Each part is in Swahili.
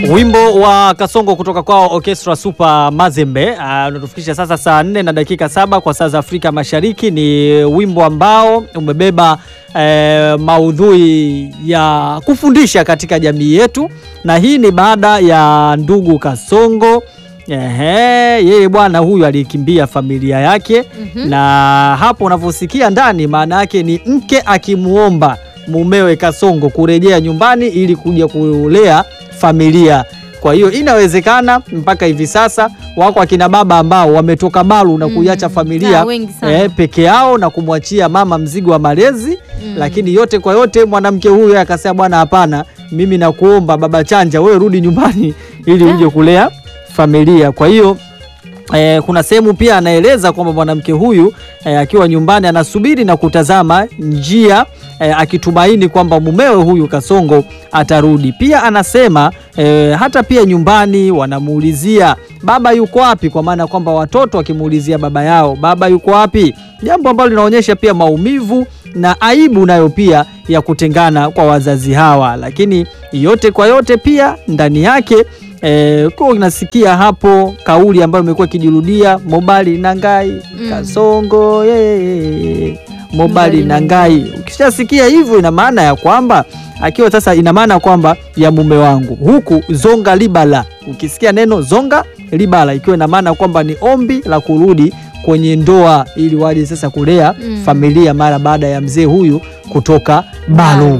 Wimbo wa Kasongo kutoka kwao Orchestra Super Mazembe uh, unatufikisha sasa saa 4 na dakika saba kwa saa za Afrika Mashariki. Ni wimbo ambao umebeba eh, maudhui ya kufundisha katika jamii yetu, na hii ni baada ya ndugu Kasongo Ehe, yeye bwana huyu alikimbia familia yake na hapo unavyosikia ndani, maana yake ni mke akimuomba mumewe Kasongo kurejea nyumbani ili kuja kulea familia. Kwa hiyo inawezekana mpaka hivi sasa wako akina baba ambao wametoka Balu na kuiacha familia Ya, wengi sana. eh, peke yao na kumwachia mama mzigo wa malezi lakini yote kwa yote mwanamke huyu akasema, bwana, hapana, mimi nakuomba baba Chanja, wewe rudi nyumbani ili uje kulea familia. Kwa hiyo eh, kuna sehemu pia anaeleza kwamba mwanamke huyu eh, akiwa nyumbani anasubiri na kutazama njia eh, akitumaini kwamba mumewe huyu Kasongo atarudi. Pia anasema eh, hata pia nyumbani wanamuulizia baba yuko wapi, kwa maana kwamba watoto wakimuulizia baba yao baba yuko wapi, jambo ambalo linaonyesha pia maumivu na aibu nayo pia ya kutengana kwa wazazi hawa, lakini yote kwa yote pia ndani yake eh, kwa unasikia hapo kauli ambayo imekuwa ikijirudia mobali na ngai Kasongo yeye mobali na ngai. Ukishasikia hivyo, ina maana ya kwamba akiwa sasa, ina maana kwamba ya mume wangu huku zonga libala. Ukisikia neno zonga libala, ikiwa ina maana kwamba ni ombi la kurudi kwenye ndoa ili waje sasa kulea familia mara baada ya mzee huyu kutoka Balu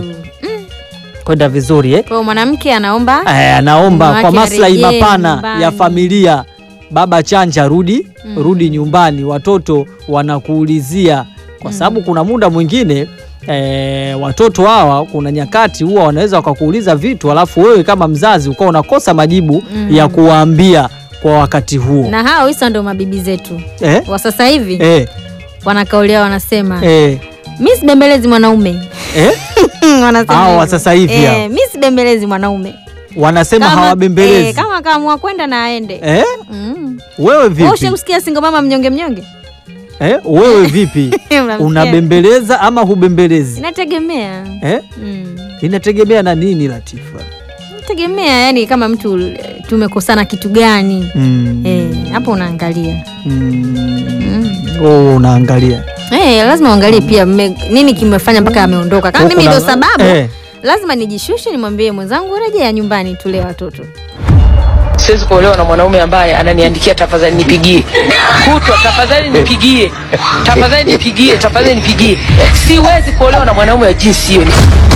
kwenda vizuri eh? Kwa hiyo mwanamke anaomba Eh, anaomba Mume kwa wake maslahi arejee mapana nyumbani. ya familia, baba Chanja, rudi rudi nyumbani, watoto wanakuulizia, kwa sababu kuna muda mwingine eh, watoto hawa, kuna nyakati huwa wanaweza wakakuuliza vitu, alafu wewe kama mzazi ukawa unakosa majibu ya kuwaambia kwa wakati huo na hao hisa ndio mabibi zetu eh? wa sasa hivi Eh, wanakaulia wanasema eh, mi sibembelezi mwanaume eh? Wanasema Hao wa hivyo. sasa hivi eh, hao. mi sibembelezi mwanaume wanasema Kama- hawabembelezi eh, kama kaamua kwenda na aende eh? mm. Wewe Wewe vipi ushamsikia singo mama mnyonge mnyonge eh? Wewe vipi Unamsikia? unabembeleza ama hubembelezi inategemea eh? mm. Inategemea na nini Latifa? inategemea yani kama mtu eh, tumekosana kitu gani Mm. eh, hapo unaangalia Mm. mm. Oh, unaangalia Eh, lazima uangalie pia mme, nini kimefanya mpaka ameondoka. Kama Oh, mimi una- ndio sababu eh. lazima nijishushe, nimwambie mwenzangu rejea nyumbani tulee watoto. siwezi kuolewa na mwanaume ambaye ananiandikia tafadhali nipigie kutwa tafadhali nipigie tafadhali nipigie tafadhali nipigie siwezi kuolewa na mwanaume wa jinsi hiyo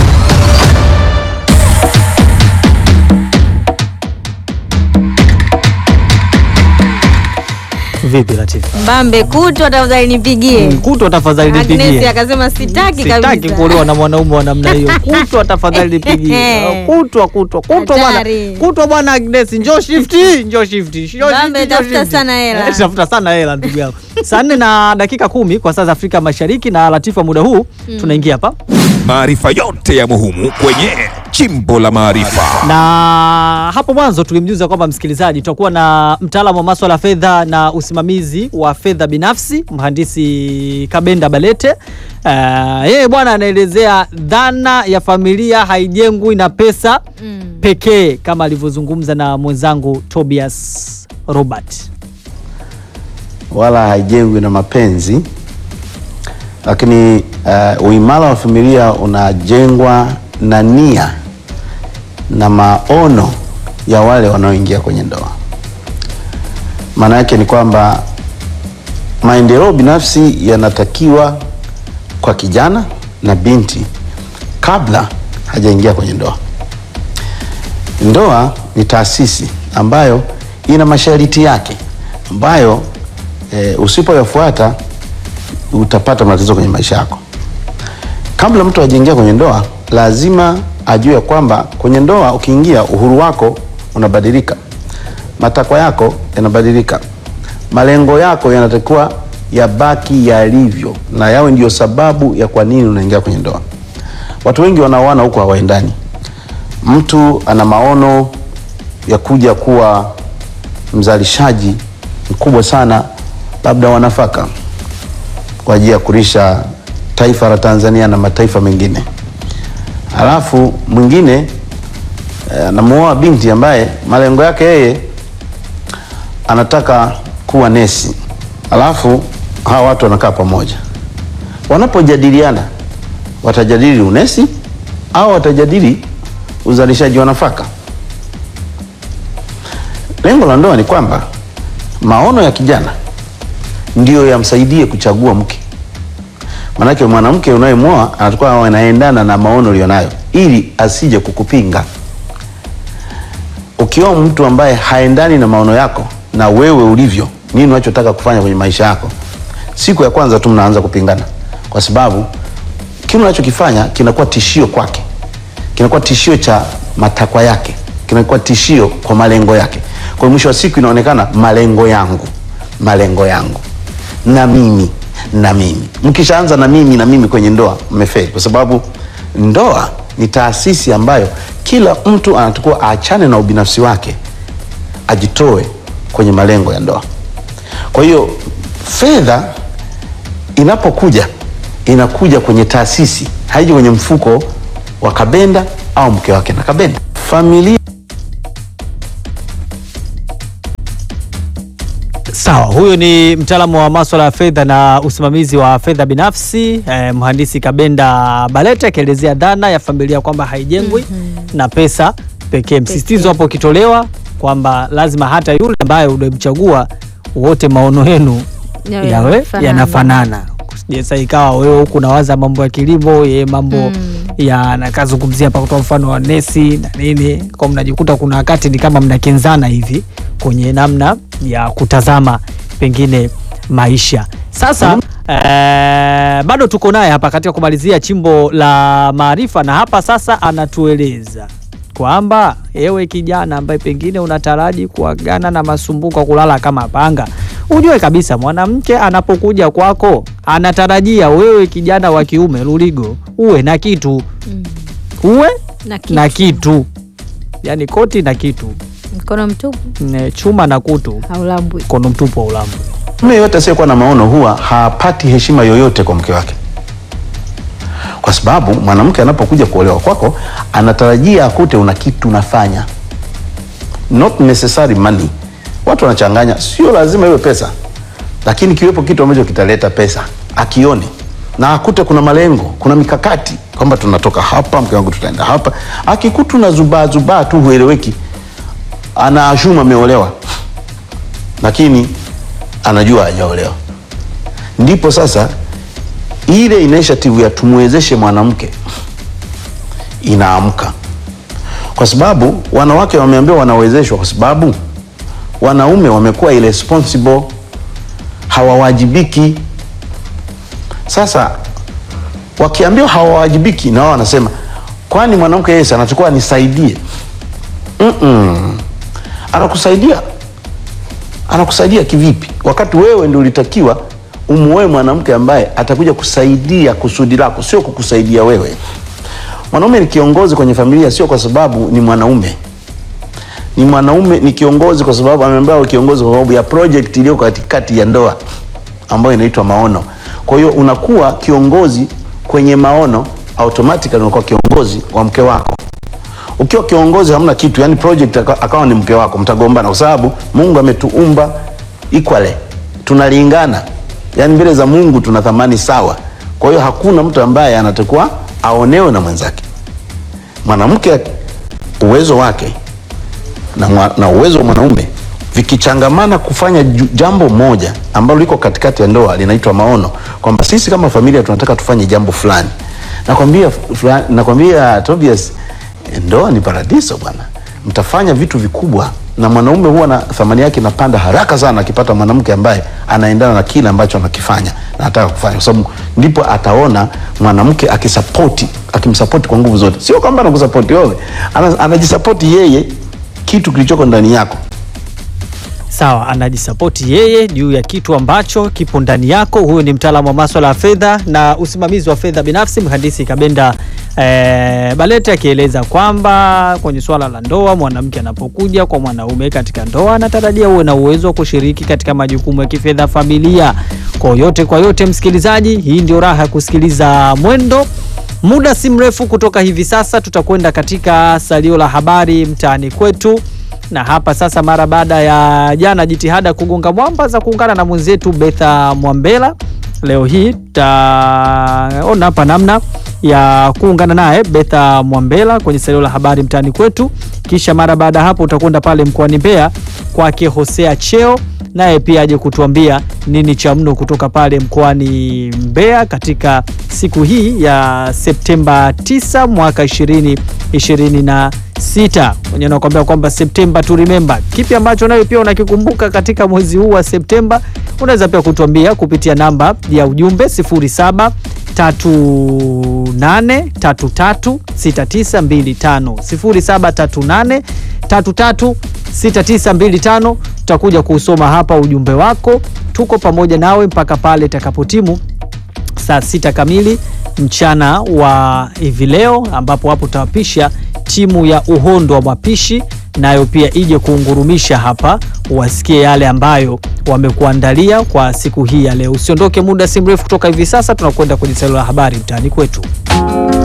Vipi Latifa? Mbambe kutwa tafadhali nipigie. Kutwa tafadhali Agnes nipigie. akasema sitaki Sitaki kabisa. kuolewa na mwanaume wa namna hiyo. Kutwa tafadhali nipigie. Kutwa kutwa kutwa bwana. Hatari. Kutwa bwana Agnes, njoo shifti, njoo shifti. Njoo Mbambe, shifti, njoo tafuta shifti. sana hela. Eh, Tafuta sana hela ndugu yangu. Saa nne na dakika kumi kwa saa za Afrika Mashariki na Latifa, muda huu tunaingia hapa Maarifa yote ya muhimu kwenye Chimbo la Maarifa. na hapo mwanzo tulimjuza kwamba msikilizaji, tutakuwa na mtaalamu wa maswala ya fedha na usimamizi wa fedha binafsi, mhandisi Kabenda Balete. Uh, yeye bwana anaelezea dhana ya familia haijengwi na pesa pekee kama alivyozungumza na mwenzangu Tobias Robert. wala haijengwi na mapenzi, lakini uh, uimara wa familia unajengwa na nia na maono ya wale wanaoingia kwenye ndoa. Maana yake ni kwamba maendeleo binafsi yanatakiwa kwa kijana na binti kabla hajaingia kwenye ndoa. Ndoa ni taasisi ambayo ina masharti yake ambayo e, usipoyafuata utapata matatizo kwenye maisha yako. Kabla mtu hajaingia kwenye ndoa, lazima ajue kwamba kwenye ndoa ukiingia, uhuru wako unabadilika, matakwa yako yanabadilika, malengo yako yanatakiwa yabaki yalivyo na yawe ndiyo sababu ya kwa nini unaingia kwenye ndoa. Watu wengi wanaoana huko hawaendani. Mtu ana maono ya kuja kuwa mzalishaji mkubwa sana labda wa nafaka kwa ajili ya kulisha taifa la Tanzania na mataifa mengine. Halafu mwingine eh, anamuoa binti ambaye malengo yake yeye anataka kuwa nesi, alafu hawa watu wanakaa pamoja, wanapojadiliana watajadili unesi au watajadili uzalishaji wa nafaka. Lengo la ndoa ni kwamba maono ya kijana ndiyo yamsaidie kuchagua mke. Maanake mwanamke unayemwoa anatakuwa anaendana na maono ulionayo, ili asije kukupinga. Ukioa mtu ambaye haendani na maono yako na wewe ulivyo, nini unachotaka kufanya kwenye maisha yako, siku ya kwanza tu mnaanza kupingana, kwa sababu kile unachokifanya kinakuwa tishio kwake, kinakuwa tishio cha matakwa yake, kinakuwa tishio kwa malengo yake. Kwa hiyo mwisho wa siku inaonekana malengo yangu, malengo yangu na mimi na mimi. Mkishaanza na mimi na mimi kwenye ndoa, mmefeli, kwa sababu ndoa ni taasisi ambayo kila mtu anatakiwa aachane na ubinafsi wake, ajitoe kwenye malengo ya ndoa. Kwa hiyo fedha inapokuja inakuja kwenye taasisi, haiji kwenye mfuko wa Kabenda au mke wake na Kabenda. Familia Sawa, huyo ni mtaalamu wa maswala ya fedha na usimamizi wa fedha binafsi eh, mhandisi Kabenda Balete akielezea dhana ya familia kwamba haijengwi na pesa pekee. Msisitizo hapo ukitolewa kwamba lazima hata yule ambaye unamchagua wote maono yenu Yawe yawe yanafanana. yanafanana. Sasa ikawa wewe huku unawaza mambo ya kilimo, yeye mambo Mm. ya nakazungumzia hapa kutoa mfano wa nesi na nini, kwa mnajikuta kuna wakati ni kama mnakinzana hivi kwenye namna ya kutazama pengine maisha. Sasa eh, bado tuko naye hapa katika kumalizia chimbo la maarifa, na hapa sasa anatueleza kwamba ewe kijana ambaye pengine unataraji kuagana na masumbuko kulala kama panga, ujue kabisa mwanamke anapokuja kwako anatarajia wewe kijana wa kiume Luligo uwe na kitu Mm. uwe Na kitu. na kitu, yaani koti na kitu, Mkono mtupu Ne, chuma na kutu, haulambwi. mkono mtupu wa ulambo. mume yoyote asiyekuwa na maono huwa hapati heshima yoyote kwa mke wake, kwa sababu mwanamke anapokuja kuolewa kwako anatarajia akute una kitu unafanya, not necessary money. Watu wanachanganya, sio lazima iwe pesa, lakini kiwepo kitu ambacho kitaleta pesa, akione na akute kuna malengo, kuna mikakati kwamba tunatoka hapa, mke wangu tutaenda hapa. Akikutu na zubaa zubaa tu hueleweki, anaashuma ameolewa lakini anajua hajaolewa. Ndipo sasa ile initiative ya tumwezeshe mwanamke inaamka, kwa sababu wanawake wameambiwa wanawezeshwa, kwa sababu wanaume wamekuwa irresponsible, hawawajibiki. Sasa wakiambiwa hawawajibiki, na wao wanasema kwani mwanamke yeye si anachukua nisaidie? Mm-mm. Anakusaidia anakusaidia kivipi wakati wewe ndio ulitakiwa umuoe mwanamke ambaye atakuja kusaidia kusudi lako sio kukusaidia wewe mwanaume ni kiongozi kwenye familia sio kwa sababu ni mwanaume ni mwanaume ni kiongozi kwa sababu ameambiwa awe kiongozi kwa sababu ya project iliyo katikati ya ndoa ambayo inaitwa maono kwa hiyo unakuwa kiongozi kwenye maono automatically unakuwa kiongozi wa mke wako ukiwa kiongozi hamna kitu yani project aka- akawa ni mke wako mtagombana kwa sababu mungu ametuumba equally tunalingana yani mbele za mungu tuna thamani sawa kwa hiyo hakuna mtu ambaye anatakiwa aonewe na mwenzake mwanamke uwezo wake na, mwa, na uwezo wa mwanaume vikichangamana kufanya ju- jambo moja ambalo liko katikati ya ndoa linaitwa maono kwamba sisi kama familia tunataka tufanye jambo fulani nakwambia fulani- nakwambia Tobias ndoa ni paradiso bwana mtafanya vitu vikubwa na mwanaume huwa na thamani yake inapanda haraka sana akipata mwanamke ambaye anaendana na kile ambacho anakifanya na anataka kufanya kwa sababu ndipo ataona mwanamke akisapoti akimsapoti kwa nguvu zote sio kwamba anakusapoti wewe ana, anajisapoti yeye kitu kilichoko ndani yako Sawa, anajisapoti yeye juu ya kitu ambacho kipo ndani yako. Huyu ni mtaalamu wa maswala ya fedha na usimamizi wa fedha binafsi, mhandisi Kabenda eh, Balete akieleza kwamba kwenye swala la ndoa, mwanamke anapokuja kwa mwanaume katika ndoa anatarajia uwe na uwezo wa kushiriki katika majukumu ya kifedha familia. Kwa yote kwa yote, msikilizaji, hii ndio raha ya kusikiliza Mwendo Muda si mrefu kutoka hivi sasa tutakwenda katika salio la habari mtaani kwetu, na hapa sasa, mara baada ya jana jitihada kugonga mwamba za kuungana na mwenzetu Betha Mwambela, leo hii tutaona hapa namna ya kuungana naye Betha Mwambela kwenye salio la habari mtaani kwetu, kisha mara baada ya hapo utakwenda pale mkoani Mbeya kwake Hosea Cheo naye pia aje kutuambia nini cha mno kutoka pale mkoani Mbeya katika siku hii ya Septemba 9 mwaka 2026. Wenyewe nakwambia kwamba Septemba to remember. Kipi ambacho nayo pia unakikumbuka katika mwezi huu wa Septemba? Unaweza pia kutuambia kupitia namba ya ujumbe 07 38336925 0738 336925 tutakuja kuusoma hapa ujumbe wako. Tuko pamoja nawe mpaka pale itakapotimu saa sita kamili mchana wa hivi leo, ambapo hapo utawapisha timu ya uhondo wa mapishi nayo pia ije kuungurumisha hapa, wasikie yale ambayo wamekuandalia kwa siku hii ya leo. Usiondoke, muda si mrefu kutoka hivi sasa tunakwenda kwenye salio la habari mtaani kwetu.